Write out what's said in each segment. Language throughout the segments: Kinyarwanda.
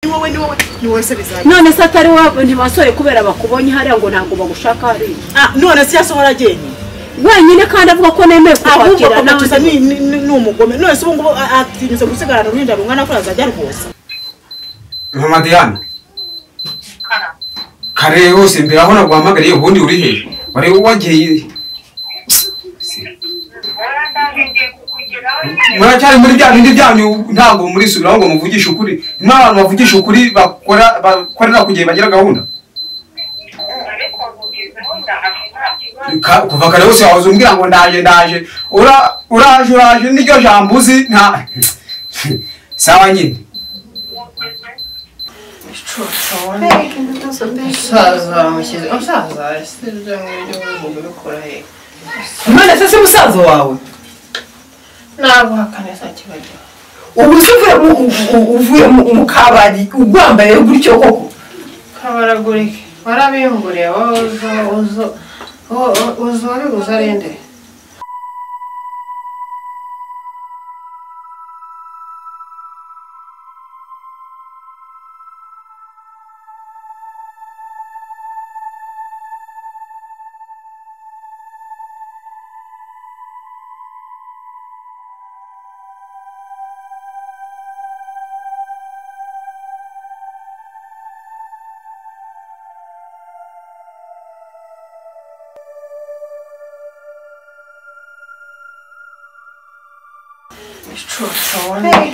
ni wowe ni wowe ni wowe se bizajya none se atari wowe ntibasore kubera bakubonye hariya ngo ntabwo bagushaka hariya Ah, none si yasohora agenye wenyine kandi avuga ko nemeye ahubwo kubakira kakacuza ni ni- ni- ni umugome none se ubu ngubu a- atinyutse gusigarana uruhinja rungana ko yazajya rwose mama diana kare wose mbere aho naguhamagariye ubundi uri he wari wagiye muracyari muri bya bindi byanyu ntabwo muri subiraho ngo muvugishe ukuri nta bantu bavugisha ukuri bakora bakorera ku gihe bagira gahunda Ka- kuva kare wose wahoze umbwira ngo ndaje ndaje Ura- uraje uraje niryo jambo uzi nta sawa nyine umusaza bamushyize umusaza ese ibyo ngibyo bagomba kubikora he none se si musaza wawe ntabwo hakane saa kibagira ubu se uvuye mu- u- u- uvuye mu- mu kabari ugwambaye gutyo koko kabaragurike warabiyunguriye wowe uzo uzo wo- wo- uzo wabiguze arinde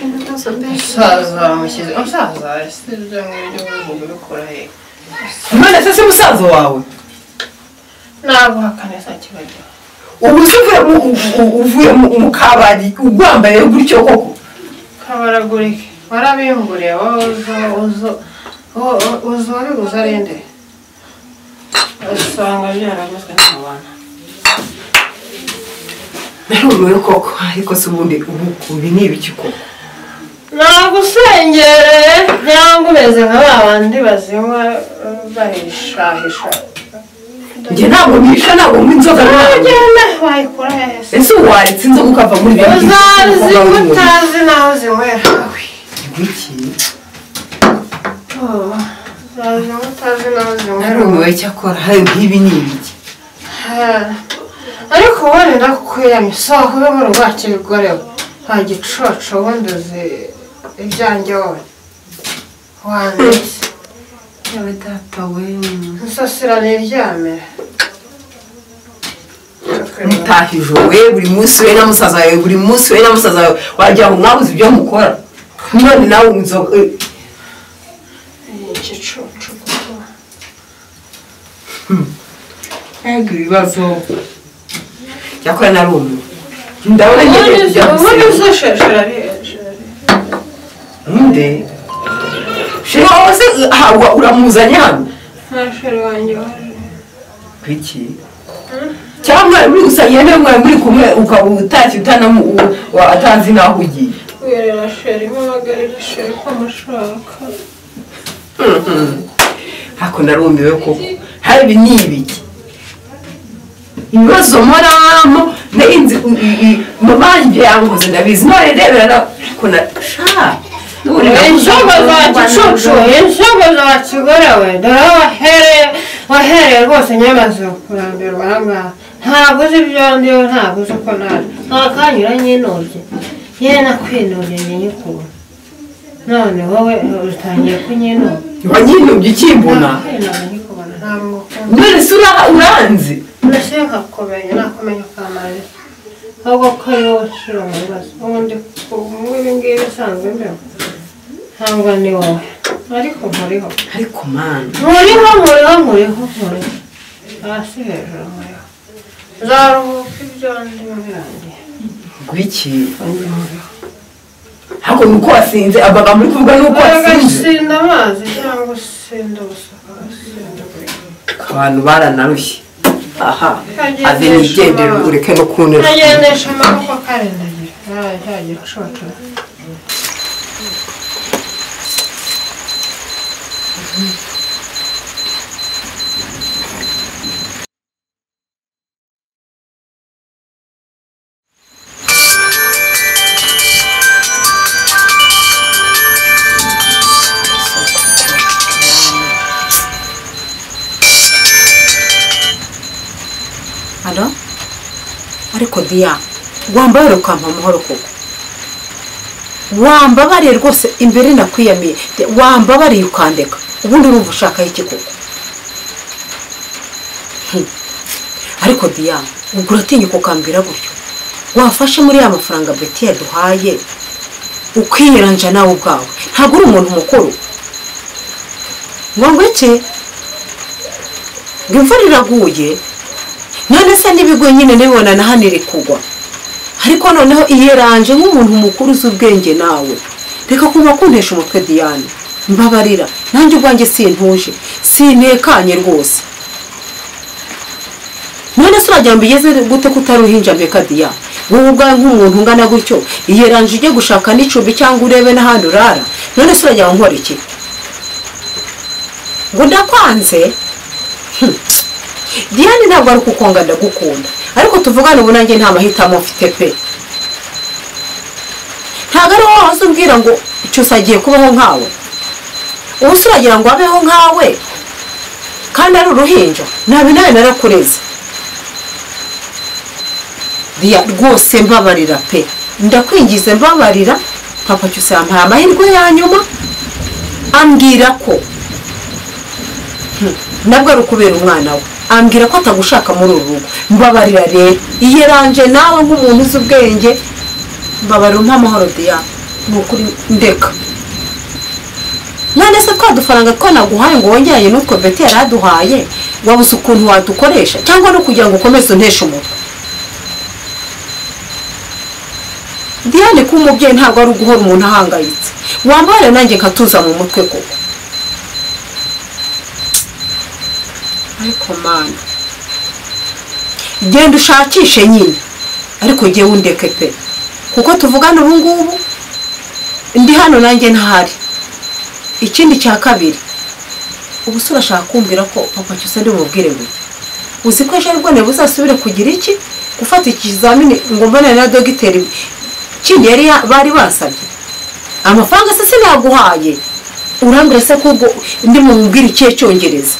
umusaza bamushyize umusaza ese ibyo ngibyo bagomba kubikora he none se si musaza wawe ntabwo hakane saa kibagira ubu se uvuye mu- u- u- uvuye mu- mu kabari ugwambaye gutyo koko kabaragurike warabiyunguriye wowe uzo uzo wo- wo- uzo wabiguze arinde usanga byaraguzwe n'abantu narumiwe koko ariko se ubundi ubu ubi ni ibiki koko nagusengereye cyangwa umeze nka ba bandi bazinywa eh, bahishahisha njye ntabwo nisha ntabwo nywa inzoga ntabwo ugenda wayikora heza ese ubu waretse inzoga ukava muri biriya byiza uzazi umukobwa ko w'umuntu. utazi naho zinywera wowe Ibiki? Oh, uzazi ko utazi naho zinywera narumiwe cyakora hari nk'ibi ni ibiki Ah, ariko ubundi ndakukwiranye isaha kubibura ubwacu bikorewe nta gicucu ubundi uzi ibyanjye wowe wanditse yawe data we nsasira niryamire mutaha ijoro we buri munsi we na musaza wawe buri munsi we na musaza wawe wagira ngo mwabuze ibyo mukora none nawe unywa inzoga eh, Ni igicucu kuko ntabwo ibibazo cyakora narumiwe ndabona ngiye kujya ubundi gusenga. uzishishira nde sheri wowe se habwa uramuzanye hano nta shuri wanjye waje kwiki cyangwa mwari muri gusangira niba mwari muri kumwe ukaba utashye utanamu u- atazi n'aho ugiye wirera sheri mubagarira sheri ko mushaka hako narumiwe koko habi ni ibiki ibibazo muramo narinzi mubanjye yanguze ndabizi none rebera na ariko na sha ubu ni inzoga za gicucu inzoga za kigorewe dore aho wahereye wahereye rwose nyamaze kurambirwa ahangaha ntabwo uzi ibyo ndiho ntabwo uzi uko naje nta kanyura nyinubye yewe nakwinubye njye nyikubona none wowe utangiye kunyinuba wanyinubye ukimbona nakwinubye nyikubona ntabwo ukunda none se ura- uranzi mbese nkakumenya nakumenya ukamara ahubwo ko ari wowe ushira mu bibazo ubundi ku ibi ngibi bisanzwe mbere ntabwo ni wowe ariko nkuriho ariko mana nkuriho nkuriho nkuriho nkuriho hasi hejuru nkuriho nzaruhuka ibyo ndimo birangiye gwiki kandi nkuriho hako ni uko wasinze amagambo uri kuvuga ni uko wasinze agasinda amazi cyangwa usinda ubusuka usinda buri abantu baranarushye aha Kagendesha ave nigendere abantu. ureke no kunera kagendesha amaboko akarendagira ntayo cyagira ushocora ariko diya wambaye ukampa amahoro koko wambabariye rwose imbere nakwiyamiye De- wambabariye ukandeka ubundi urumva ushaka iki koko Hmm. ariko diya ubwo uratinyuka ukambwira gutyo wafashe muri ya mafaranga beti yaduhaye ukiyiranja nawe ubwawe ntabwo uri umuntu mukuru ngo cye ngo imvura iraguye none se n'ibigwi nyine nibona na hano iri kugwa ariko noneho iyeranje nk'umuntu mukuru uzi ubwenge nawe reka kuba kuntesha umutwe diane mbabarira nanjye ubwanjye sintuje sintekanye rwose none se uragira ngo igeze gute ko utari uhinja mbeka diya wowe ubwawe nk'umuntu ungana gutyo iyeranje ujye gushaka n'icumbi cyangwa urebe n'ahandi urara none se uragira ngo nkore iki ngo ndakwanze Hmm. diane ntabwo ari ukukonga ndagukunda ariko tuvugane ubu nanjye nta mahitamo mfite pe ntabwo ari wowe waza umbwira ngo cyose agiye kubaho nkawe ubu se uragira ngo abeho nkawe kandi ari uruhinja nabi nawe narakureze Diya rwose mbabarira pe ndakwingize mbabarira papa cyose yampaye amahirwe ya nyuma ambwira ko nabwo ari ukubera umwana we ambwira ko atagushaka muri uru rugo mbabarira rero iyeranje nawe nk'umuntu uzi ubwenge mbabarira umpa amahoro diya ni ukuri ndeka none se twa dufaranga twanaguhaye ngo wongeranye n'utwo beti yari aduhaye wabuze ukuntu wadukoresha cyangwa no kugira ngo ukomeze unteshe umutwe diane kuba umubyeyi ntabwo ari uguhora umuntu ahangayitse wambare nanjye nkatuza mu mutwe koko ariko mani genda ushakishe nyine ariko jye wundeke pe kuko tuvugana ubu ngubu ndi hano nanjye ntahari ikindi cya kabiri ubu se urashaka kumbwira ko papa cyose ndi bumubwire ngo iki? uzi ko ejo aribwo niba uzasubire kugira iki gufata ikizamini ngo mbonane na dogiteri kindi yari ya- bari basabye amafaranga se sinaguhaye urambwira se ko ubwo ndi bumubwire ikihe cyongereza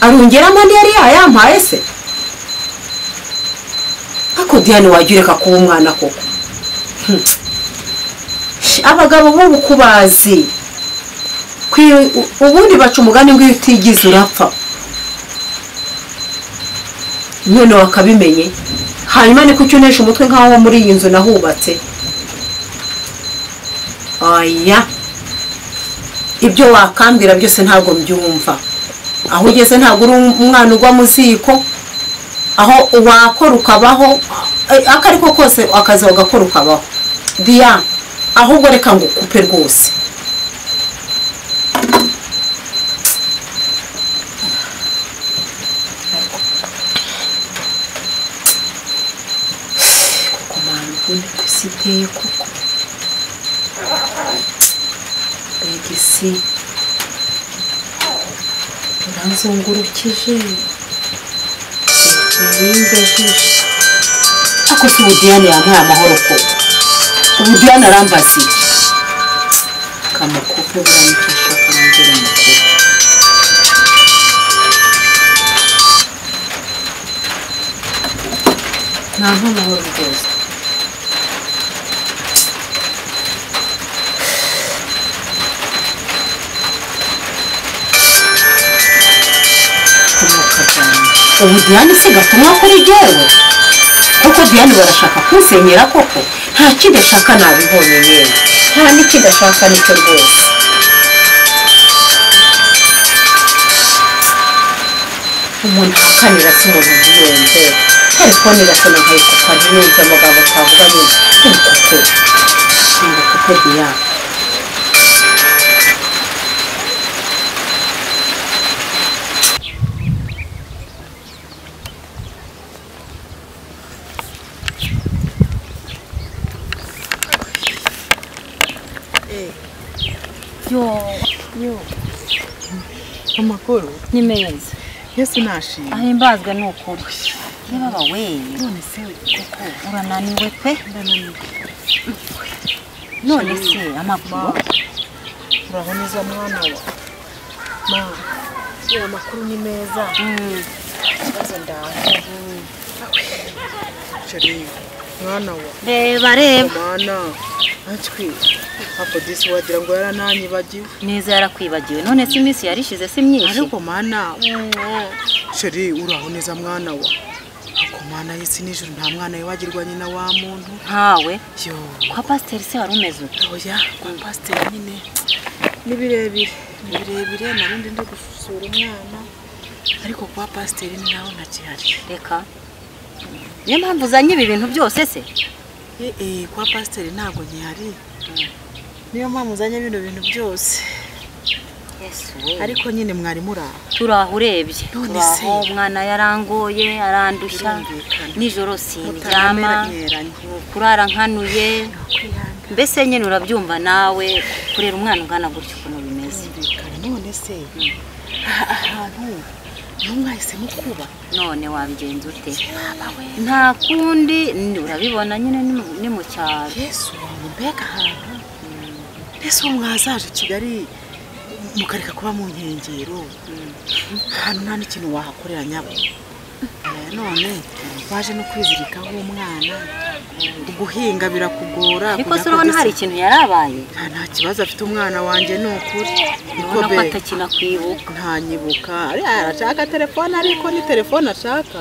arungeramo andi yari yayampaye se ariko diane wajya ureka kuba umwana koko Hmm. Shi, abagabo b'ubu ko bazi Kwi- u- ubundi baca umugani ngo iyo utigize urapfa none wakabimenye hanyuma niko icyo unesha umutwe nk'aho muri iyi nzu nahubatse oya ibyo wakambwira byose ntabwo mbyumva aho ugeze ntabwo uri umwana ugwa mu ziko aho wakora ukabaho eh, ako ari ko kose akazi wagakora ukabaho diya ahubwo reka ngo ukupe rwose kuko mwana ubundi ku isi iteye koko mbega isi uranzungurukije urindejeje ariko si ubu diane yampaye amahoro koko ubu diane arambaza iki kamukupe buramufasha kurangura umukuru nta nk'amahoro rwose komoka cyane ubu diane se gatumwa kuri jyewe kuko diane barashaka kunsenyera koko nta kindi ashaka nabibonye yewe nta n'ikindi ashaka nicyo rwose umuntu ahakanira se umuntu ntiyumve kare kubonera se na nkari kuko ntiyumve amagambo atavuga neza ariko kuko shimba kuko diane amakuru ni meza yesu nashimye ahimbazwa ni ukuri yebaba we none se koko urananiwe pe none se amakuru uraboneza mwana wa ma iyo amakuru ni meza ikibazo ndaho shari mwana wa reba reba mana ntacwi akodisi wagira ngo yarananyibagiwe neza yarakwibagiwe none se iminsi yarishize si myinshi ariko mana shari uraho neza mwana wa ako mana y'isi n'ijoro nta mwana wibagirwa nyina wa muntu ntawe yo kwa pasiteri se wari umeze ute oya kwa pasiteri nyine ni birebire ni birebire narundi ndi gusura umwana ariko kwa pasiteri ni nawe ntakihari reka niyo mpamvu uzanye ibi bintu byose se Ee, kwa pasiteri ntabwo gihari niyo mpamvu uzanye bino bintu byose ariko nyine mwari muri aho turi aho urebye None turi se. aho umwana yarangoye arandushya Birumvikana. nijoro Mutanamera sindyama nyeranya. kurara nkanuye mbese nyine urabyumva nawe kurera umwana ungana gutya ukuntu bimeze birumvikana none se aha ahantu niho mwahisemo kuba none wabigenza ute nta kundi ni- urabibona nyine ni mu- ni mu cyaro yesu wanjye mbega ahantu mbese uwo mwazaje i kigali mukareka kuba mu nkengero ahantu nta n'ikintu wahakorera nyabo Aya none waje no kwizirikaho umwana guhinga birakugora ariko kujya se urabona hari kodesa- ikintu yarabaye nta nta kibazo afite umwana wanjye ni ukuri niko urabona ko be atakinakuyibuka ntanyibuka ariya arashaka telefone ariko ni telefone ashaka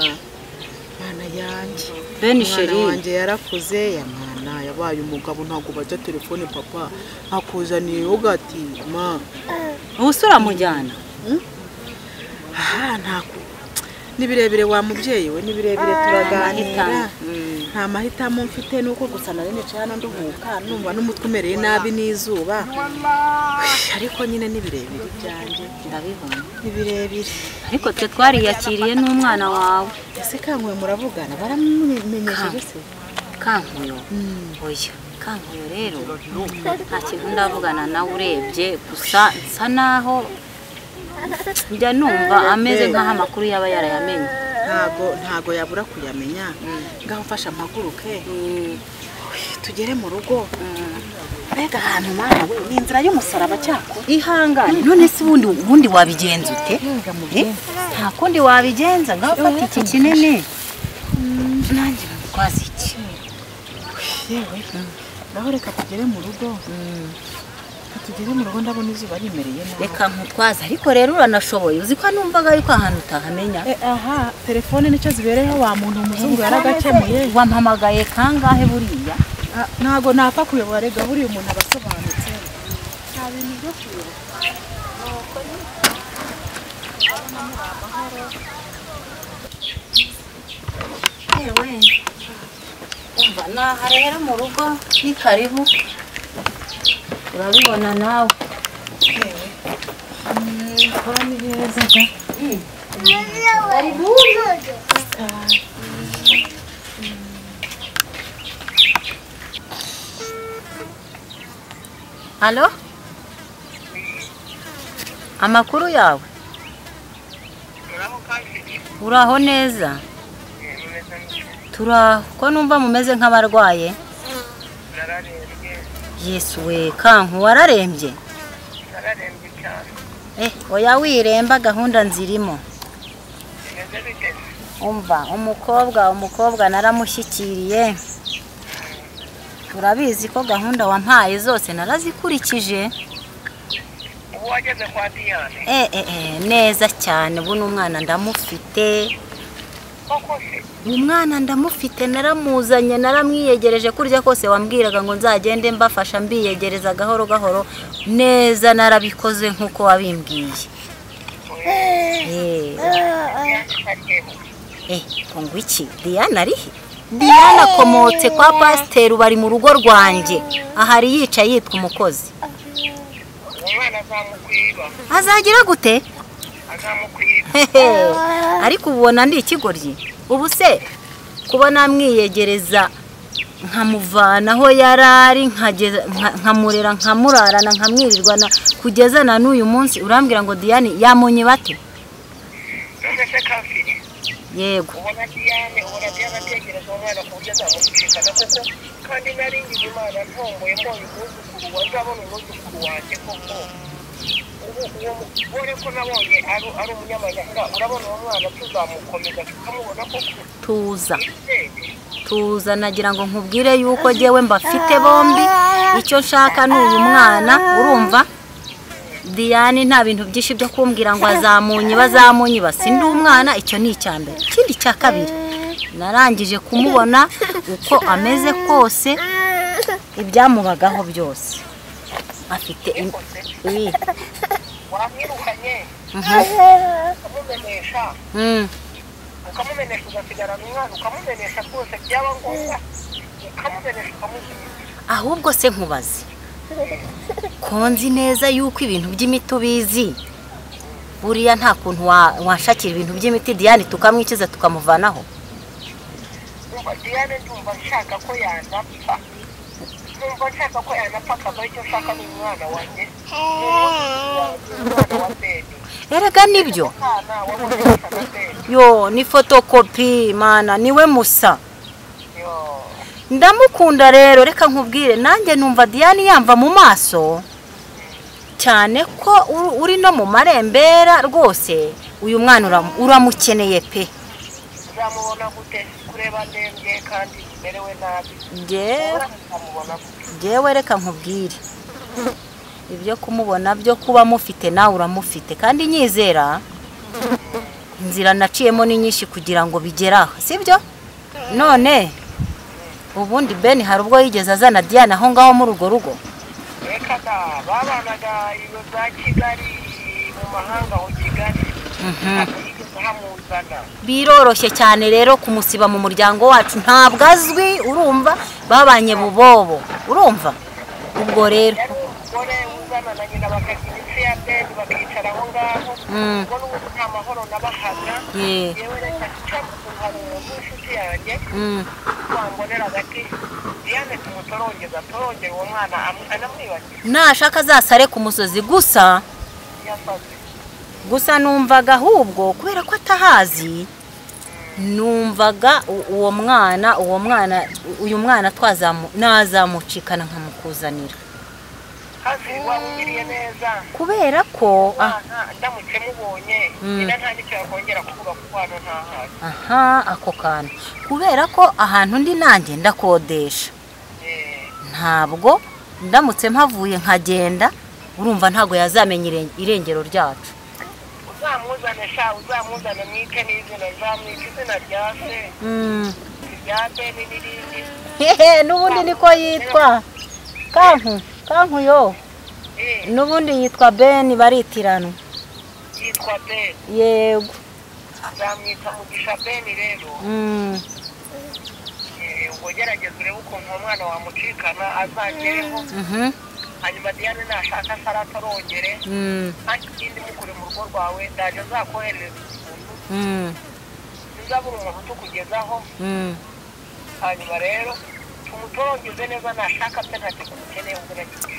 mana yanjye bene umwana sheri wanjye yarakuze yamwana yabaye umugabo ntabwo bajya telefone papa akuzaniye ugati ma ubuse uramujyana aha ntabwo ni birebire wa mubyeyi we ni birebire turaganira Mahitamo. Mm. nta mahitamo mfite nuko gusa nari nicana nduhuka numva n'umutwe umereye nabi n'izuba ariko nyine ni birebire ibyanjye ndabibona ni birebire ariko twe twariyakiriye n'umwana wawe ese kanguhe muravugana baramumenyesheje se kankuyo oya kankuyo rero nta kintu ndavugana nawe urebye gusa nsa naho njya numva ameze nk'aho amakuru yaba yarayamenye ntago ntago yabura kuyamenya ngaho mfasha mpaguruke Mm, tugere mu rugo mbega ahantu mana we ni inzira y'umusaraba cyakora ihangane none se ubundi ubundi wabigenza ute Eh, nta kundi wabigenza ngaho ufata iki kinini nanjye mutwaze iki yewe ngaho reka tugere mu rugo Reka tugere mu rugo ndabona izuba rimereye nabi reka nkutwaze ariko rero uranashoboye uzi ko numvaga yuko ahantu utahamenya Eh, aha telefone nicyo zibereyeho wa muntu umuzungu yaragakemuye wampamagaye kangahe buriya Ah, ntago napfa kuyobora rega buriya umuntu aba asobanutse yewe umva naha rero mu rugo ni karibu urabibona nawe halo amakuru yawe uraho neza turaho ko numva mumeze nk'abarwaye yesu we kanku wararembye nararembye cyane eh oya wiremba gahunda nzirimo meze bite umva umukobwa umukobwa naramushyikiriye turabizi ko gahunda wampaye zose narazikurikije ubu wageze kwa diyane eh eh, eh, neza cyane ubu n'umwana ndamufite koko se umwana ndamufite naramuzanye naramwiyegereje kurya kose wambwiraga ngo nzagende mbafasha mbiyegereza gahoro gahoro neza narabikoze nk'uko wabimbwiye Eh, eh ngo iki diana arihe diana akomotse kwa pasiteri bari mu rugo rwanjye ahari yicaye yitwa umukozi umwana azamukwiba azagira gute azamukwiba Hehe, ariko ubona ndi ikigoryi ubu se kuba namwiyegereza nkamuvanaho yari ari nkageza- nka- nkamurera nkamurarana nkamwirirwana kugeza na n'uyu munsi urambwira ngo diane yamonye bate none se kafiri yego ubona diyane ubona diyane ategereza umwana ku buryo azamucikana kuko kandi nari ngize imana ntomboye mbonye umwuzukuru wa nzabona umwuzukuru wanjye koko ubu uwo mugore ko nabonye ari ari umunyamahanga urabona uwo mwana tuzamukomeza tukamubona koko tuza tuza nagira ngo nkubwire yuko njyewe mbafite bombi icyo nshaka ni uyu mwana urumva Diane nta bintu byinshi byo kumbwira ngo azamunye bazamunye basi ndi umwana icyo ni icya mbere ikindi cya kabiri narangije kumubona uko ameze kose ibyamubagaho byose afite im- Ui, wamwirukanye ukamumenesha mm, ukamumenesha ugasigarana umwana ukamumenesha rwose byaba ngombwa ukamumenesha ukamusubiza ahubwo se nkubaze ko nzi neza yuko ibintu by'imiti ubizi buriya nta kuntu wa- washakira ibintu by'imiti Diane tukamwikiza tukamuvanaho umva diane ndumva nshaka ko yanapfa numva nshaka ko yanapfa akava icyo nshaka ni umwana wanjye umwana wa bebe erega nibyo umwana wamumenesha na bebe yo ni fotokopi mana niwe musa yo ndamukunda rero reka nkubwire nanjye numva Diane yamva mu maso cyane ko uri- uri no mu marembera rwose uyu mwana uramu- uramukeneye pe uzamubona gute kureba ndembye kandi umerewe nabi njyewe uzamubona gute njyewe reka nkubwire ibyo kumubona byo kuba mufite nawe uramufite kandi nyizera inzira naciyemo ni nyinshi kugira ngo bigere aho sibyo none ubundi beni hari ubwo yigeze azana Diane aho ngaho muri urwo rugo reka da babanaga ibiro bya kigali mu mahanga ho kigali ntabwo yigeze hamuzana biroroshye cyane rero kumusiba mu muryango wacu ntabwo azwi urumva babanye bubobo urumva ubwo rero yari umugore uzana na nyina bakajya imitsi ya beni bakicara aho ngaho Mm. ubwo n'ubu nta mahoro nabahaga Yeah. yewe reka duca hari umuntu w'inshuti yanjye Mm, wambonera agati diane tumutorongeze atorongere uwo mwana amu- anamwibagire nashaka azasare ku musozi gusa yasaze gusa numvaga ahubwo kubera ko atahazi numvaga u- uwo mwana uwo mwana u- uyu mwana twazamu nazamucikana nkamukuzanira hafi wamugiriye neza kubera ko ah, umwana ndamutse mubonye Mm. nyina nta n'icyo yakongera kuvuga kuko hano ntahari aha ako kantu kubera ko ahantu ndi nanjye ndakodesha Eh, ntabwo ndamutse mpavuye nkagenda urumva ntabwo yazamenya iren- irengero ryacu uzamuzane sha uzamuzane mwite n'izina nzamwita izina rya se Mm. irya beni n'irindi hehe n'ubundi niko yitwa kanku kanku yo Eh, n'ubundi yitwa beni baritiranwa yitwa beni yego nzamwita mugisha beni rero Mm, Eh, ubwo gerageza urebe ukuntu uwo mwana wamucikana azagereho mhm, hanyuma diyane nashaka asara atarongere mm, kandi ikindi mukure mu rugo rwawe ndaje nzakoherereza ukuntu mm, ntizabura umuntu utukugezaho mm. hanyuma rero tumutorongeze neza nashaka pe ntacyo tumukeneye ubwo nagiye